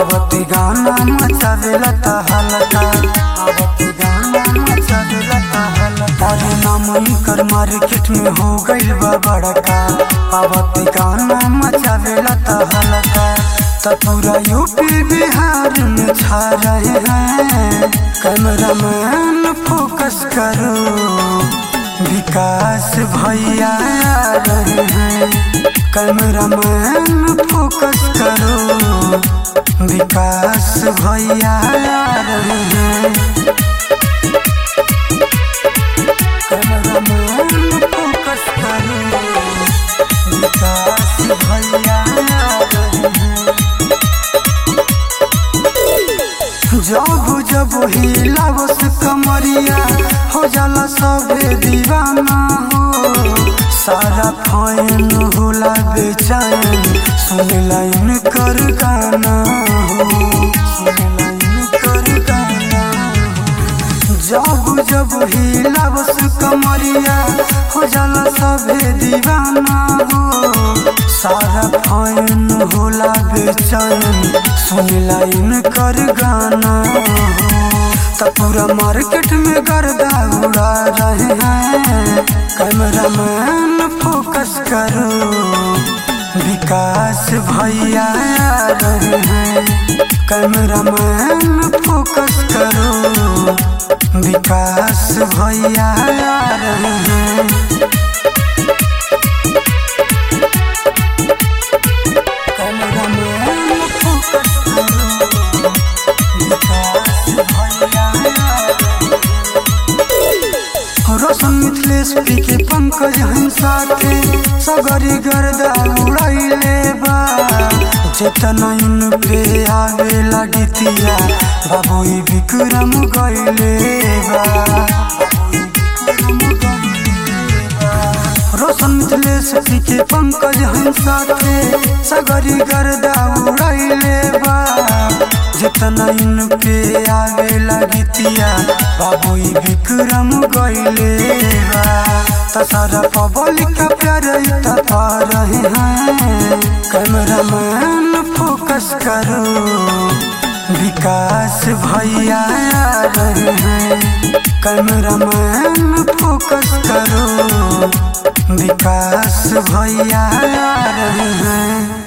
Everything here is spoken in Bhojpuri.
आवती गाना मचावेला ता हलका आवती गाना मचावेला ता हलका अरे नाम कर मार्केट में हो गइल बा बड़का आवती गाना मचावेला ता हलका त पूरा यूपी बिहार में छा रहे हैं कैमरामैन फोकस करो विकास भैया आ रहे हैं कैमरामैन फोकस करो विकास भैया आ रहे हैं कैमरामैन फोकस करो विकास भैया आ रहे हैं जब जब हिलावस कमरिया हो जाला सबे दीवाना हो सारा फैन होला बेचैन सुन लाइन कर गाना हो सुन लाइन कर गाना हो जब जब हिलावस कमरिया हो जाला सबे दीवाना हो सारा फैन होला बेचैन सुन लाइन कर गाना हो त पूरा मार्केट में गर्दा उड़ा रहे हैं कैमरामैन फोकस करो विकास भैया आ रहे हैं कैमरामैन फोकस करो विकास भैया आ रहे हैं कैमरामैन फोकस करो विकास भैया आ रहे हैं। रोशन मिथिलेश पी के पंकज हम साथे सगरी गर्दा उड़ाइले बा चेतना इन पे आवे लगतिया बाबू ई विक्रम गइले बा रोशन मिथिलेश पी के पंकज हम साथे सगरी गर्दा उड़ाइले बा जितना इन पे आवे लगतिया बाबू ई विक्रम गइले बा त सारा पब्लिक का प्यार इतना पा रहे हैं कैमरामैन फोकस करो विकास भैया आ रहे हैं कैमरामैन फोकस करो विकास भैया आ रहे हैं